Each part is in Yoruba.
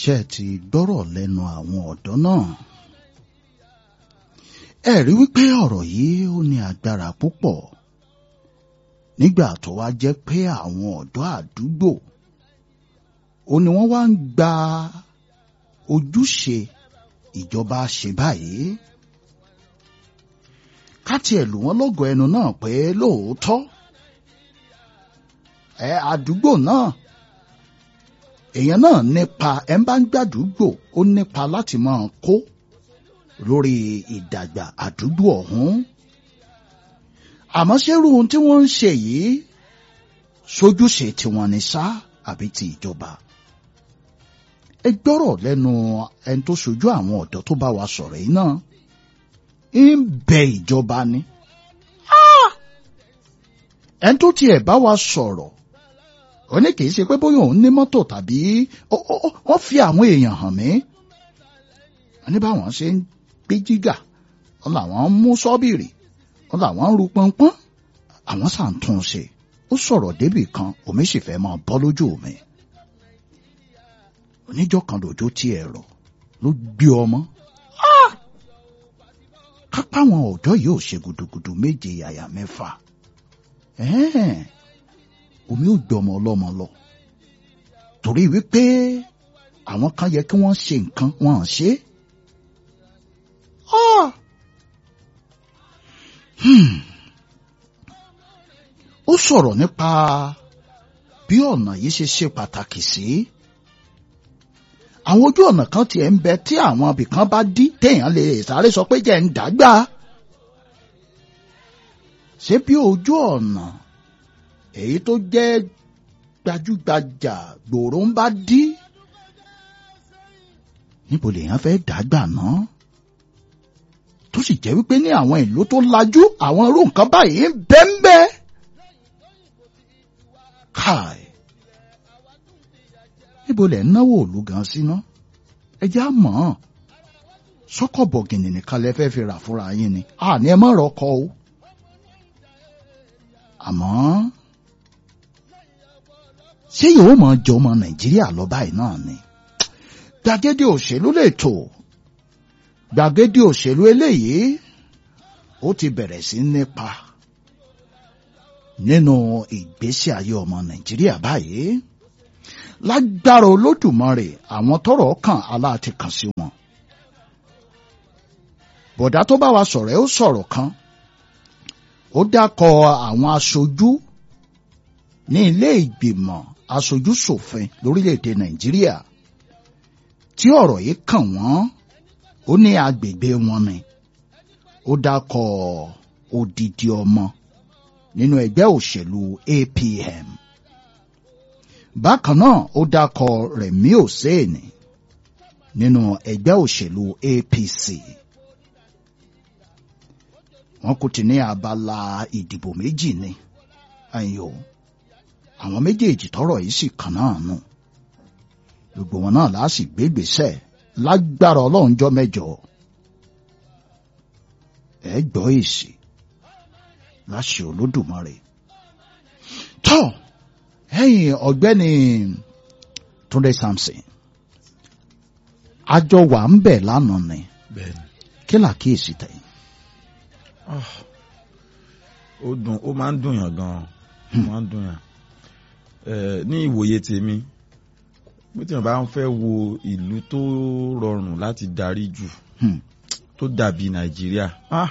ṣe ti gbọ́rọ̀ lẹ́nu àwọn ọ̀dọ́ náà ẹ rí wípé ọ̀rọ̀ yìí ó ní agbára púpọ̀ nígbà tó wá jẹ́ pé àwọn ọ̀dọ́ àdúgbò ó ní wọ́n wá ń gba ojúṣe ìjọba ṣe báyìí ká tiẹ̀ lù wọ́n lọ́gọ̀ ẹnu náà pé lóòótọ́ ẹ àdúgbò náà èèyàn náà nípa ẹ ń bá ń gbàdúgbò ó nípa láti máa kó lórí ìdàgbà àdúgbò ọ̀hún àmọ́ ṣérú ohun tí wọ́n ń ṣe yìí sójúṣe tiwọn ni sá àbí ti ìjọba ẹ gbọ́rọ̀ lẹ́nu ẹni tó ṣojú àwọn ọ̀dọ́ tó bá wa sọ̀rọ̀ yìí náà ń bẹ ìjọba ni ẹni tó tiẹ̀ bá wa sọ̀rọ̀ ó ní kì í ṣe pé bóyá òun ní mọ́tò tàbí wọ́n fi àwọn èèyàn hàn mí wọ́n ní báwọn ṣe ń gbé jígà wọ́n làwọn ń mú sọ́bìrì wọ́n làwọn ń ru pọ́npọ́n àwọn sà ń tún un ṣe ó sọ̀rọ̀ débì kan omi sì fẹ́ máa bọ́ lójú mi oníjọ́ kan lòjó tí ẹ rọ̀ ló gbé ọmọ kápá àwọn ọ̀dọ́ yìí ò ṣe gudugudu méje yàyà mẹ́fà omi ò gbọmọ ọlọ́mọ lọ torí wípé àwọn kan yẹ kí wọ́n ṣe nǹkan wọn à ṣe ó sọ̀rọ̀ nípa bí ọ̀nà yìí ṣe ṣe pàtàkì sí àwọn ojú ọ̀nà kan tiẹ̀ ń bẹ tí àwọn ibìkan bá dí téèyàn lè sáré sọ pé jẹ́ ń dàgbà ṣé bí ojú ọ̀nà èyí tó jẹ́ gbajúgbajà gbòòrò ń bá dí níbo lèèyàn fẹ́ dàgbà náà tó sì jẹ́ wípé ní àwọn ìlú tó lajú àwọn irú nǹkan báyìí ń bẹ́ńbẹ́ káì níbo lẹ̀ ń náwó òlu gan síná ẹ já mọ̀ ọ́n sọ́kọ̀ bọ̀gìnì nìkan lẹ fẹ́ fi rà fúnra yín ni àní ẹ má rọkọ o àmọ́ ṣé yóò mọ̀ jọ ọmọ nàìjíríà lọ báyìí náà ni gbàgede òṣèlú lè tò gbàgede òṣèlú eléyìí ó ti bẹ̀rẹ̀ sí nípa nínú ìgbésí ayé ọmọ nàìjíríà báyìí lágbára olódùmarè àwọn tọ́rọ̀ kàn aláàtì kàn sí wọn bọ̀dá tó bá wa sọ̀rọ̀ ẹ ó sọ̀rọ̀ kan ó dákọ àwọn aṣojú ní ilé ìgbìmọ̀ aṣojú ṣòfin lórílẹ̀‐èdè nàìjíríà tí ọ̀rọ̀ yìí kàn wọ́n ó ní agbègbè wọn ni ó dákọ odidi ọmọ nínú ẹgbẹ́ òṣèlú APM bákan náà ó dákọ Rẹ̀mí Òséènì nínú ẹgbẹ́ òṣèlú APC wọ́n kò ti ní abala ìdìbò méjì ni ayo àwọn méjèèjì tọ́rọ̀ yìí sì kàn náà nù gbogbo wọn náà láà sì gbégbèsè lágbára Ọlọ́run jọ́ mẹ́jọ ẹ gbọ́ èsì láṣẹ Olódùmarè tó ẹ̀yin ọ̀gbẹ́ni Túndé Samson àjọ wà ń bẹ̀ lánàá ni kí làkíyèsí tẹ̀yìn ó dùn ó máa ń dùn yàn gan-an ó máa ń dùn yàn ní ìwòye tèmi bí tí wọn bá ń fẹ́ wo ìlú tó rọrùn láti darí jù tó dàbí Nàìjíríà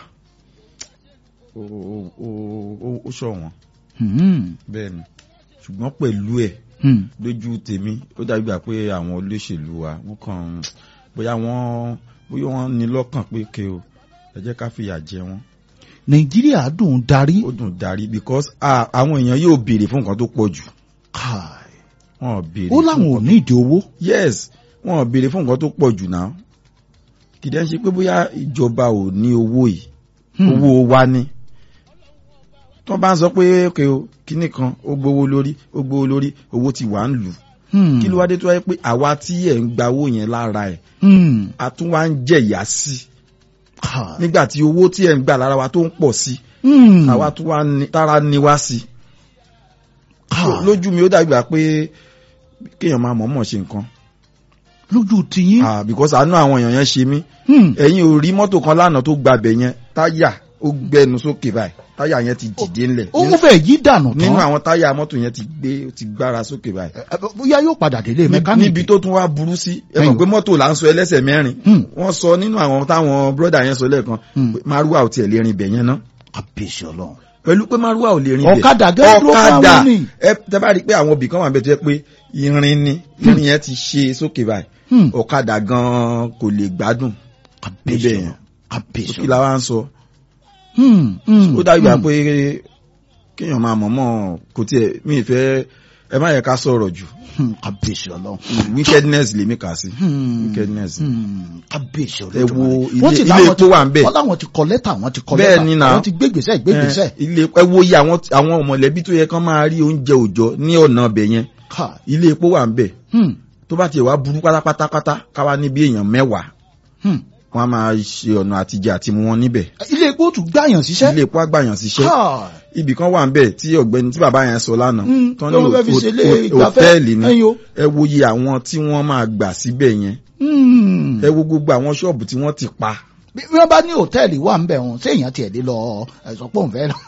ó ṣọ̀wọ́n bẹ́ẹ̀ ni ṣùgbọ́n pẹ̀lú ẹ̀ lójú tèmi ó dàbí gbà pé àwọn olóṣèlú wa wọ́n kàn bóyá wọ́n bóyá wọ́n ní lọ́kàn pé ké o ẹ jẹ́ ká fìyà jẹ wọ́n nàìjíríà dùn darí. ó dùn darí because àwọn èèyàn yóò béèrè fún nǹkan tó pọ̀ jù. káì wọn ò béèrè. ó láwọn ò ní ìdí owó. yes wọn ò béèrè fún nǹkan tó pọ̀ jù náà kìdí ẹ ṣe pé bóyá ìjọba ò ní owó yìí owó wa ni tó bá ń sọ pé okay o kíní kan ó gbowó lórí ó gbowó lórí owó ti wà ń lù kí ló wá dé tó wáyé pé àwa tí ẹ̀ ń gba owó yẹn lára ẹ̀ a tún wá ń jẹ̀yà sí i nígbà tí owó tí ẹ̀ ń gbà lára wa tó ń pọ̀ sí àwa tún wá tára ní wá sí lójú mi ó dàgbà pé kéèyàn máa mọ̀ọ́mọ̀ ṣe nǹkan lójú tiyín. ah because àánú àwọn èèyàn yẹn ṣe mí Hmm. ẹ̀yin ò rí mọ́tò kan lánàá tó gbabẹ̀ yẹn táyà ó gbẹnu sókè báyìí táyà yẹn ti dìde ńlẹ̀ ó mú fẹ́ yí dànù nínú tán àwọn táyà mọ́tò yẹn ti gbé ó ti gbára sókè báyìí Ẹ, ẹ, bóyá yóò padà délé Ní- mẹkáníìkì. níbi tó tún wá burú sí ẹ Ẹ̀yìn. mọ̀ pé mọ́tò là ń sọ ẹlẹ́sẹ̀ mẹ́rin Hmm. wọ́n sọ nínú àwọn táwọn bírọ́dà yẹn sọ lẹ́ẹ̀kan Hmm. pé márùwà ò tiẹ̀ lè rin ibẹ̀ yẹn ná kábíyèsí ọlọ́run. pẹ̀lú pé márùwà ò lè rin ibẹ̀ Ọ̀kadà gẹ́gẹ́ dúró fún ọ̀kadà àwọn ní. ẹ tẹ́ bá rí i pé àwọn ibì kan wà bẹ́ẹ̀ tó yẹ pé irin ni irin yẹn ti ṣe sókè báyìí Hmm. ọ̀kadà gan kò lè gbádùn kábíyèsí níbẹ̀ ọlọ́run. yẹn kábíyèsí kí la wá ń sọ Hmm, hmm, ó dájú à hmm. pé kéèyàn máa mọ̀mọ́ kò tiẹ̀ mí ìfẹ́ ẹ má yẹ ká sọ̀rọ̀ jù Hmm, kábíyèsí ọlọ́run. wickedness lèmi kà sí Hmm, wickedness hmm, kábíyèsí ẹ ọlọ́run. wo ilé Wọ́n ti ilé láwọn epo ti- wà ń bẹ̀ wọ́n láwọn ti kọ lẹ́tà wọ́n ti kọ Bẹ́ẹ̀ lẹ́tà ni náà. wọ́n ti gbégbèsè gbégbèsè. Eh, ilé ẹ wo iye àwọn àwọn mọ̀lẹ́bí tó yẹ kán máa rí oúnjẹ òòjọ́ ní ọ̀nà ọbẹ̀ yẹn Ká. ilé epo wà ń bẹ̀ Hmm, tó bá tiẹ̀ wá burú pátápátápátá káwá níbi èèyàn mẹ́wàá hmm. wọ́n á máa ṣe ọ̀nà àtijọ́ àti mu wọn níbẹ̀ ilé epo tún gbàyàn síṣẹ́. ilé epo àgbàyàn síṣẹ́ Ká. ibì kan wà ń bẹ̀ tí ọ̀gbẹ́ni tí bàbá yẹn sọ lánàá Hmm, tán tó ní fẹ́ fi hò- ṣe ilé hò- ìgbafẹ́. hòtẹ́ẹ̀lì ni Ẹyin o. ẹ wo iye àwọn tí wọ́n máa gbà síbẹ̀ yẹn Hmm. ẹ wo gbogbo àwọn ṣọ́ọ̀bù tí wọ́n ti pa bí wọ́n bá ní hòtẹ́ẹ̀lì wà ń bẹ̀ wọn séèyàn tiẹ̀ dé lọ ẹ̀sọ́ pọ̀ ń fẹ́ lọ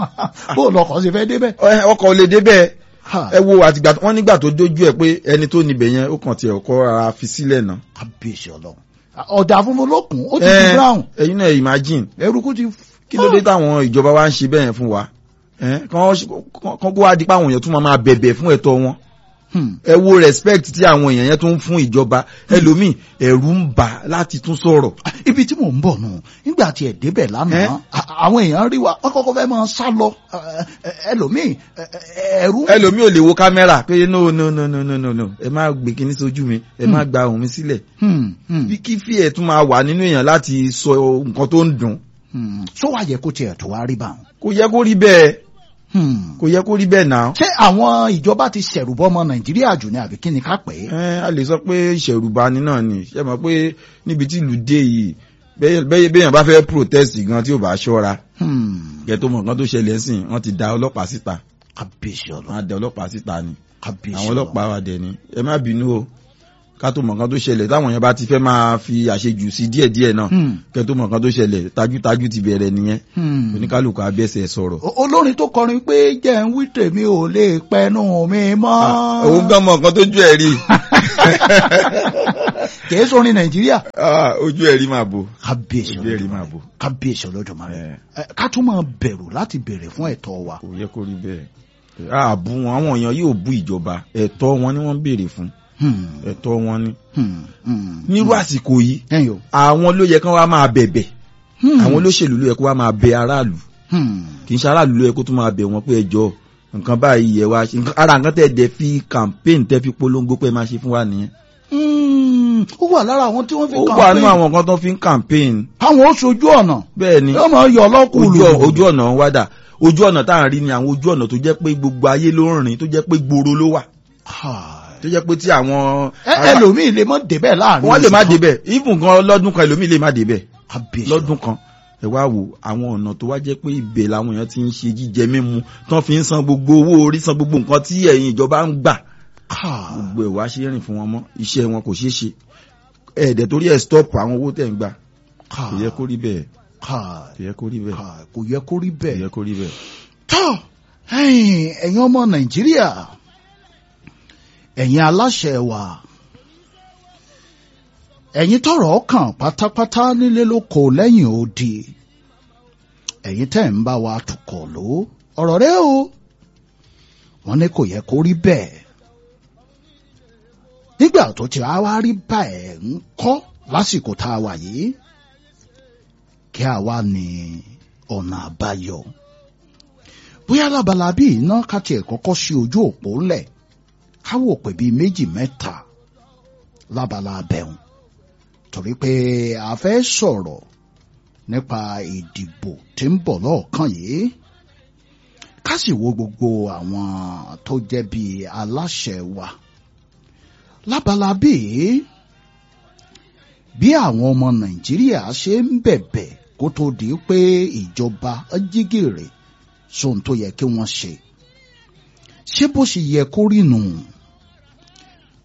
bó lọkọ̀ ṣe fẹ́ débẹ̀. Ẹ, ọkọ̀ ò lè débẹ̀ Ha, ẹ wo àtìgbà wọ́n nígbà tó dójú ẹ̀ pé ẹni tó níbẹ̀ yẹn ó kàn tiẹ̀ kọ́ ara fi sílẹ̀ náà kábíyèsí ọlọ́run ọ̀dà funfun ló kùn ó ti Ẹ, di brown ẹ̀yin náà imagine eruku ti. kí ló dé táwọn ìjọba wa ń ṣe bẹ́ẹ̀ fún wa Ẹ, kán kán kó wá di pé àwọn èèyàn tún máa máa bẹ̀bẹ̀ fún ẹ̀tọ́ wọn Hmm. ẹ wo respect tí àwọn èèyàn yẹn tún ń fún ìjọba ẹlòmíì ẹ̀rù ń bà láti tún sọ̀rọ̀ ibi tí mò ń bọ̀ nù nígbà tí ẹ̀ débẹ̀ lánàá Ẹ? a- àwọn èèyàn rí wa wọ́n kọ́kọ́ fẹ́ máa sá lọ ẹ, ẹ, ẹlòmíì ẹ, ẹ, ẹ̀rù. ẹlòmíì ò lè wo kámẹ́rà pé no no no no no no no ẹ má gbé kinní sójú mi ẹ má gba ohùn mi sílẹ̀ Hmm, hmm, bí kí fí ẹ̀ tún máa wà nínú èèyàn láti sọ nǹkan tó ń dùn hmm. sọ wá yẹ kó tiẹ̀ tó wá rí bá wọn. kò yẹ kó rí bẹ́ẹ̀ Hmm. kò yẹ kó rí bẹ́ẹ̀ náà. ṣé àwọn ìjọba ti ṣẹ̀rùbọ́ ọmọ nàìjíríà jù ní àbí kí ni ká pè é. ẹ a lè sọ pé ìṣẹ̀rùbani náà ni ṣe mọ̀ pé níbi tí ìlú dé yìí bẹ́ẹ̀ bẹ́ẹ̀ béèyàn bá fẹ́ protest gan tí ò bá ṣọ́ra Hmm. kẹ́ tó mọ̀ nǹkan tó ṣẹlẹ̀ sìn wọ́n ti da ọlọ́pàá síta kábíyèsí wọ́n ọlọ́run á da ọlọ́pàá síta ni kábíyèsí àwọn ọlọ́pàá wa dẹ̀ ni ẹ má bínú o ká tó mọ̀ nǹkan tó ṣẹlẹ̀ táwọn yẹn bá ti fẹ́ máa fi àṣejù sí díẹ̀díẹ̀ náà Hmm. kẹ́ tó mọ̀ nǹkan tó ṣẹlẹ̀ tajútajú ti bẹ̀rẹ̀ nìyẹn Hmm. oníkálukú abẹ́sẹ̀ sọ̀rọ̀ O- olórin tó kọrin pé jẹ́ ń wí tèmi ò lè pẹnu mi mọ́. òun gan mọ̀ nǹkan tó ju ẹ̀ rí kìí sórin nàìjíríà. Ah, ojú ẹ̀ rí máa bò kábíyèsí ojú ẹ̀ rí máa ọlọ́dún bò kábíyèsí Olódùmarè Eh. Ẹ, ká tún máa bẹ̀rù láti bèrè fún ẹ̀tọ́ wa. kò yẹ kó rí bẹ́ẹ̀ àbú wọn àwọn èèyàn yóò bú ìjọba ẹ̀tọ́ wọn ni wọ́n ń béèrè fún Hmm. ẹ̀tọ́ wọn ni Hmm. Hmm. nírú àsìkò yìí ẹ̀yin o. àwọn ló yẹ kán wá máa bẹ̀bẹ̀ Hmm. àwọn olóṣèlú ló yẹ kó wá máa bẹ aráàlú Hmm. kì í ṣe aráàlú ló yẹ kó tún máa bẹ̀ wọ́n pé ẹjọ́ nǹkan báyìí yẹ wá ṣe nǹkan- ara nǹkan tẹ̀ dẹ̀ fi campaign tẹ́ fi polongo pé ẹ máa ṣe fún wa nìyẹn Hmm. ó wà lára àwọn tí wọ́n fi ó kàn wà pé nínú àwọn nǹkan tó fi ń campaign àwọn ó sojú ọ̀nà bẹ́ẹ̀ ni yóò máa yọ ọlọ́kùnrin. ojú ọ- ojú ọ̀nà wá dà ojú ọ̀nà tá à ń rí ni àwọn ojú ọ̀nà tó jẹ́ pé gbogbo ayé ló ń rìn tó jẹ́ pé gbòòrò ló wà tó jẹ́ pé tí àwọn ẹ ẹlòmíì lè mọ débẹ̀ láàrin. wọ́n lè má oṣù kan. débẹ̀ even gan lọ́dún kan ẹlòmíì lè má débẹ̀ kábíyèsí lọ́dún kan ẹ wá wo àwọn ọ̀nà tó wá jẹ́ pé ibẹ̀ làwọn èèyàn ti ń ṣe jíjẹ mímu tán fi ń san gbogbo owó orí san gbogbo nǹkan tí ẹ̀yin ìjọba ń gbà Ká- gbogbo ẹ̀ wá ṣe rìn fún wọn mọ́ iṣẹ́ wọn kò ṣeé ṣe ẹ̀ẹ́dẹ̀ torí ẹ̀ stop àwọn owó tẹ̀ ń gbà ká- kò yẹ kó rí bẹ́ẹ̀ ká- kò yẹ kó rí bẹ́ẹ̀ ká- kò yẹ kó rí kò bẹ́ẹ̀. yẹ kó rí bẹ́ẹ̀. tọ́ ẹ̀yin ẹ̀yin ọmọ nàìjíríà ẹ̀yin aláṣẹ wa ẹ̀yin tọ́rọ̀ kàn pátápátá nílé lóko lẹ́yìn odi ẹ̀yin tẹ́ ń bá wa tukọ̀ ló ọ̀rọ̀ rẹ o wọ́n ní kò yẹ kó rí bẹ́ẹ̀ nígbà tó ti wá wá rí báyẹn ń kọ́ lásìkò tá a wà yìí kí a wá ní ọ̀nà àbáyọ bóyá lábala bí iná ká tiẹ̀ kọ́kọ́ sí ojú òpó ńlẹ̀ ká wò pé bíi méjì mẹ́ta lábala abẹ́hùn torí pé a fẹ́ sọ̀rọ̀ nípa ìdìbò tí ń bọ̀ lọ́ọ̀kan yìí ká sì wo gbogbo àwọn tó jẹ́ bíi aláṣẹ wa lábala bíi bí àwọn ọmọ nàìjíríà ṣe ń bẹ̀bẹ̀ kó tó di pé ìjọba jígèrè sóhun tó yẹ kí wọ́n ṣe ṣé bó ṣe yẹ kó rí nù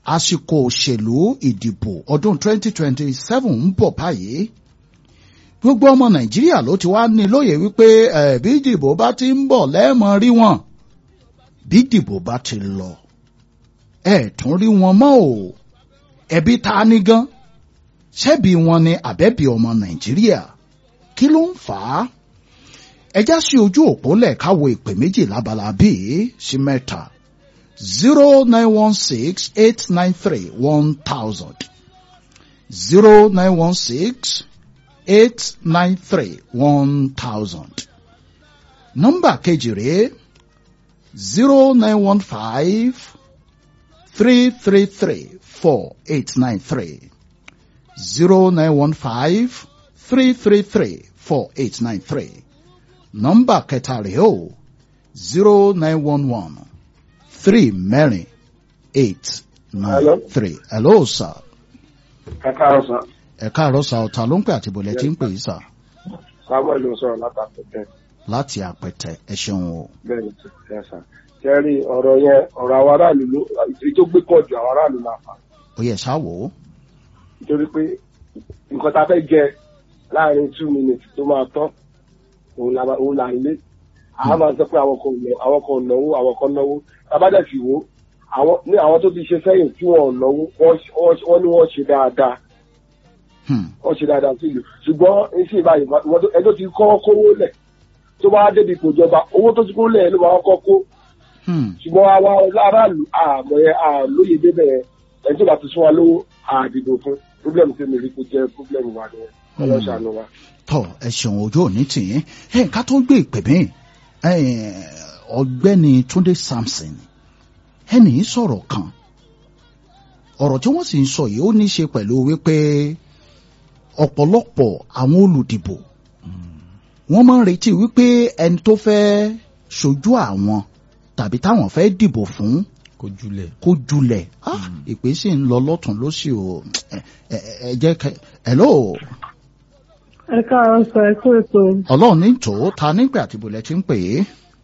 àsìkò òṣèlú ìdìbò ọdún 2027 ń bọ̀ báyìí gbogbo ọmọ nàìjíríà ló ti wá ní lóye wípé ẹ bí ìdìbò bá ti ń bọ̀ lẹ́ẹ̀mọ rí wọn bí ìdìbò bá ti lọ ẹ tún rí wọn mọ́ o ẹbí ta ni gan ṣebí wọn ni àbẹ́bí ọmọ nàìjíríà kí ló ń fà á ẹjá sí ojú òpó lẹ́ẹ̀ka wo ìpè méjì lábala bíi sí mẹ́ta zero nine one six eight nine three one thousand zero nine one six eight nine three one thousand nọ́mbà kejì rèé zero nine one five three three three four eight nine three zero nine one five three three three four eight nine three nọ́mbà kẹta rèé o zero nine one one three mẹ́rin eight nine Hello? three. hello sir. ẹ káàárọ̀ sá ẹ káàárọ̀ sá ọ̀tá ló ń pè àti ìbòlẹ̀ tí ń pè yìí sà samuel ló ń sọ̀rọ̀ látàkùn tẹ láti àpẹtẹ ẹ ṣeun o. bẹ́ẹ̀ ni ẹ sá kẹrí ọ̀rọ̀ yẹn ọ̀rọ̀ àwọn aráàlú ló èyí tó gbé pọ̀ ju àwọn aráàlú la fà ó yẹ ṣá wò ó. nítorí pé nǹkan tá a fẹ́ jẹ láàrin two minutes tó máa tán òun la òun là ń lé àá máa sọ pé àwọn kan ò ná- àwọn kan ò náwó àwọn kan náwó tábàdà sì wò àwọn ní àwọn tó ti ṣe sẹ́yìn tí wọ́n ò náwó wọ́n wọ́n- wọ́n ní wọ́n ṣe dáadáa Hmm. wọ́n ṣe dáadáa sí ìlú ṣùgbọ́n iṣẹ́ ìbáyìí wọ́n tó- ẹni tó ti kọ́ kówó lẹ̀ tó bá débi kò jọba owó tó ti kó lẹ̀ ló máa kọ́ kó Hmm. ṣùgbọ́n àwa aráàlú àmọ́ ẹ àlóye débẹ̀ yẹn ẹni tó bá ti sún wa lówó àdìbò fún pírọ́blẹ̀mù tí mi rí kó jẹ́ pírọ́blẹ̀mù wa ni ọlọ́ṣàánú wa. tọ ẹ ṣeun ojú òní tìyín ẹ ká tó gbé ìpè mí ẹ, ọ̀gbẹ́ni Túndé Samson ẹnì í sọ̀rọ̀ kan ọ̀rọ̀ tí wọ́n sì ń sọ yìí ó ní í ṣe pẹ̀lú wípé ọ̀pọ̀lọpọ̀ àwọn olùdìbò wọ́n máa ń retí wípé ẹni tó fẹ́ ṣojú àwọn tàbí táwọn fẹ́ dìbò fún kó júlẹ̀. kó julẹ̀ Ah, ìpè sì ń lọ lọ́tún lósì o ẹ ẹ ẹ jẹ́ kẹ hello ẹ káàárọ̀ sọ ẹ kú ètò ọlọ́run ní tòó ta nígbà tí bọ̀lẹ̀ ti ń pè é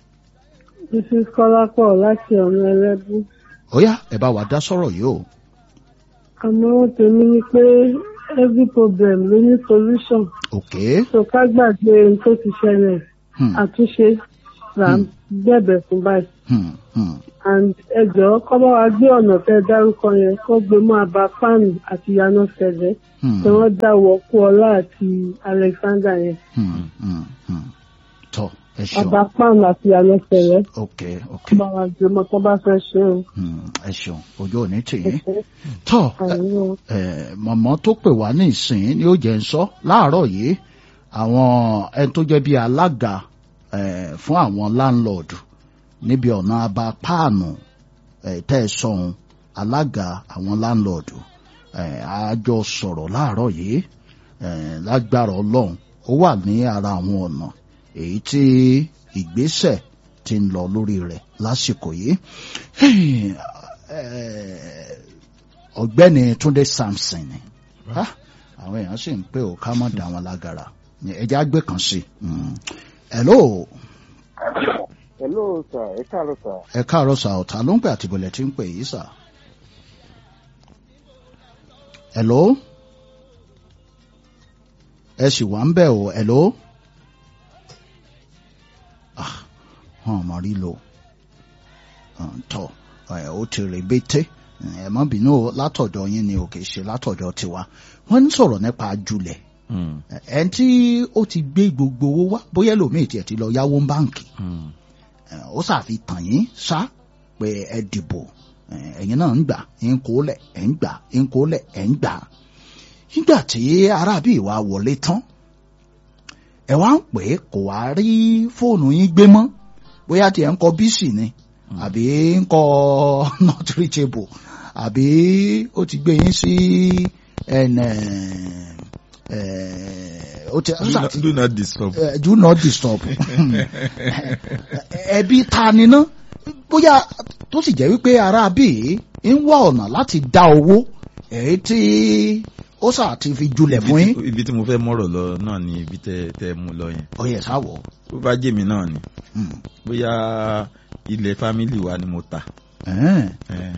mrs kọ́lápọ̀ láti ọ̀nà ẹlẹ́bù ó yá ẹ bá wa dá sọ̀rọ̀ yìí o àmọ́ tèmi ni pé every problem ló ní solution ok so ká gbàgbé ohun tó ti ṣẹlẹ̀ hmm, àtúnṣe là ń bẹ̀bẹ̀ fún báyìí hmm, hmm, and ẹ jọ̀ọ́ kọ́ bá wa gbé ọ̀nà tẹ́ dárúkọ yẹn kó gbé mọ́ abba páànù àti yaná fẹ̀lẹ́ hmm, tí wọ́n dáwọ́ kú ọlá àti alexander yẹn hmm, hmm, hmm. tọ ẹ ṣeun abba páànù àti yaná fẹ̀lẹ́ ok ok kó bá wa gbé mọ́ tó bá fẹ́ ṣe o. hmm, ẹ ṣeun ojú òní tì ẹ í ṣé. tọ Àmín. ẹ mọ̀mọ́ tó pè wá ní ìsìn ni ó jẹ́ ń sọ láàárọ̀ yìí àwọn ẹni tó jẹ́ bíi alága eh, fún àwọn láńlọ́ọ̀dù níbi ọ̀nà abá páànù eh, tẹ́ ẹ sọ̀hún alága àwọn láńlọ́ọ̀dù eh, àjọ sọ̀rọ̀ láàárọ̀ yìí eh, lágbára ọlọ́run ó wà ní ara àwọn ọ̀nà èyí tí ìgbésẹ̀ ti ń lọ lórí rẹ̀ lásìkò yìí. Eh, ọ̀gbẹ́ni Túndé Samson ni Ah, àwọn èèyàn sì ń pè ó ká mọ̀ dá wọn lágara ẹjẹ àgbẹ̀ kan sí i. Mm. hello hello sir ẹ káàárọ̀ sir. ẹ káàárọ̀ sà ọ̀tá ló ń pè àti ìbọ̀lẹ̀ tí ń pè yìí sà. hello ẹ sì wà ń bẹ̀ o hello ah wọn mọ̀ rí lo tọ ẹ ó ti rè bété ẹ má bínú o látọ̀dọ̀ yín ni ò kì í ṣe látọ̀dọ̀ tiwa wọ́n ń sọ̀rọ̀ nípa ajulẹ̀ Mm, ẹn tí ó ti gbé gbogbo owó wá bóyá lòmíì tiẹ̀ ti lọ yáwó ń báǹkì mm, ẹ, ó ṣàfi tàn yín ṣá pé ẹ dìbò ẹ, ẹ̀yin náà ń gbà ń kó lẹ̀ ẹ̀ ń gbà ń kó lẹ̀ ẹ̀ ń gbà nígbà tí arábì wa wọlé tán ẹ wá ń pè é kò wá rí fóònù yín gbé mọ́ bóyá tiẹ̀ ń kọ bísì ni àbí ń kọ not reachable àbí ó ti gbé yín sí ẹnẹ ẹ ó ti ó do ṣàti not- do not disturb. uh, do not disturb ẹbí ta ni ná bóyá tó sì jẹ́ wípé ara bíi ń wá ọ̀nà láti dá owó èyí tí ó sà ti fi julẹ̀ fún Ibi yín tí- ibi tí mo fẹ́ mọ̀rọ̀ lọ náà ni ibi tẹ́ tẹ́ mú lọ yẹn. ọyẹ sáwọ bó bá jẹ́ mi náà ni bóyá ilẹ̀ fámìlì wa ni mo ta Eh,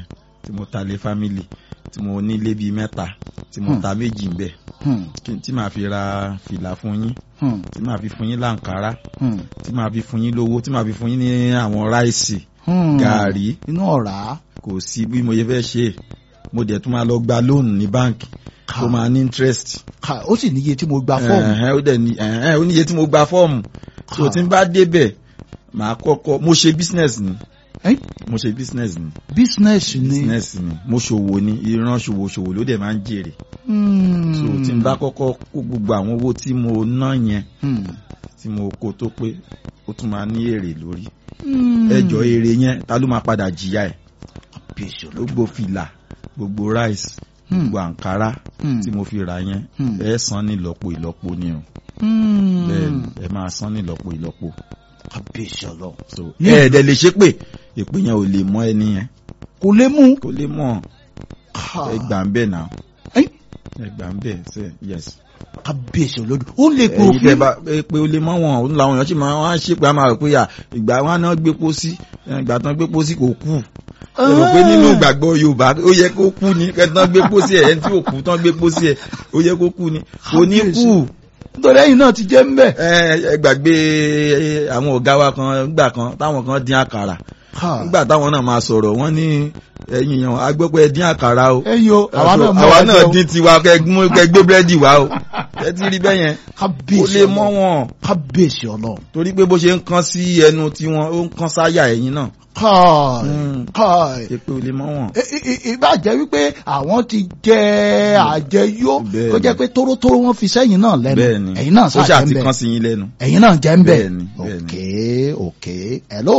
tí mo ta lé family tí mo nílé bíi mẹ́ta tí mo Hmm. ta méjì ń bẹ̀ Hmm. kí- tí màá fi ra fìlà fún yín Hmm. tí màá fi fún yín láǹkárá Hmm. tí màá fi fún yín lówó tí màá fi fún yín ní àwọn ráìsì Hmm. gàárì inú ọ̀rá kò sí bí mo yẹ fẹ́ ṣe mo dẹ̀ tún máa lọ gba lóònù ní báǹkì tó máa ní interest Ká- ó sì níye tí mo gba fọ́ọ̀mù ẹ̀hẹ́n, ó dẹ̀ ní ẹ̀hẹ́n, ó níye tí mo gba fọ́ọ̀mù tó Ha. tí n bá débẹ̀ màá kọ́kọ́ mo ṣe business ni Ẹ́, mo ṣe business ni business ni business ni mo ṣòwò ni ìran ṣòwò ṣòwò ló dẹ̀ máa ń jèrè Hmm. so tí n bá kọ́kọ́ kó gbogbo àwọn owó tí mo ná yẹn Hmm. tí mo kó tó pé ó tún máa ní èrè lórí Hmm. ẹjọ́ èrè yẹn ta ló máa padà jìyà ẹ̀ Bíṣọ̀ ló- gbogbo fìlà gbogbo rice Hmm. gbogbo àǹkárá Hmm. tí mo fi rà yẹn Hmm. ẹ san ní ìlọ́po ìlọ́po ni o Hmm. bẹ́ẹ̀ ni ẹ máa san ní ìlọ́po ìlọ́po Bíṣọ̀ lọ. so Ní- ẹ ẹ̀dẹ̀ lè ṣe pé ìpè yẹn ò lè mọ ẹni yẹn kò lè mú. kò lè mọ Ha. ẹ gbà ń bẹ̀ náà Ẹ́, ẹ gbà ń bẹ̀ ṣe yes. kábíyèsí olódù ó lè pè ẹ̀yin tẹ́ òfin. bá ẹ pé ó lè mọ wọn òun làwọn èèyàn sì máa wá ṣe pé a máa rò pé à ìgbà wọn náà gbé pósí ẹ, ìgbà tán gbé pósí kò kú ẹ rò pé nínú ìgbàgbọ́ Yorùbá ó yẹ kó kú ni kẹtàn gbé pósí ẹ ẹni tí ò kú tán gbé pósí ẹ ó yẹ kó kú ni kò ní kú nítorí ẹ̀yin náà ti jẹ́ ń bẹ̀. ẹ ẹ gbàgbé ẹ, àwọn ọ̀gá wa kan gbà kan táwọn kan dín àkàrà Ha. nígbà táwọn náà máa sọ̀rọ̀ wọ́n ní ẹ̀yin yàn agbẹ́pẹ́ ẹ dín àkàrà o ẹ̀yin o àwa náà mọ̀ àwa wá náà jẹun. dín tiwa kẹ mú- kẹ gbé búrẹ́dì wá o ẹ ti rí bẹ́yẹn ó kábíyèsí lè mọ́ Ọlọ́run. wọn kábíyèsí Ọlọ́run. torí pé bó ṣe ń kán sí ẹnu tiwọn ó ń kán sáyà ẹ̀yin náà káì Mm. káì. ṣe pé ó lè mọ́ wọn. I- i- i- ìbá jẹ́ wípé àwọn ti jẹ àjẹyó Bẹ́ẹ̀ni. tó jẹ́ pé tórótóró wọn fi sẹ́yìn náà lẹ́nu bẹ́ẹ̀ni ẹ̀yin náà ó sáà ṣáà jẹ́ ń ti bẹ̀ kán sí yín lẹ́nu. ẹ̀yin náà jẹ́ ń bẹ̀ Bẹ́ẹ̀ni, bẹ́ẹ̀ni. òkè òkè hello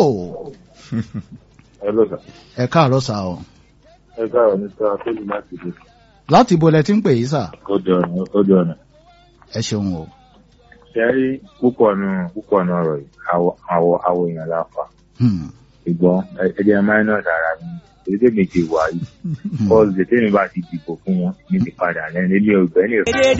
Hello sir. ẹ káàárọ̀ sà o ẹ káàárọ̀ ní sọ akójú láti dé. láti ibo lẹ ti ń pè yìí sà Kójú ọ̀nà kójú ọ̀nà. ẹ ṣeun o Ṣé ẹ rí púpọ̀ nù púpọ̀ nù ọ̀rọ̀ yìí àwọ̀ àwọ̀ àwọ̀ èèyàn la fà. Hmm. Ìgbọ́n ẹ jẹ́ minus ara mi. Èyí tèmi ti wà yìí. Hmm. Bọ́ọ̀lù tèmi bá ti dìbò fún wọn ní ti padà lẹ́nu. Èmi ò gbẹ́ ní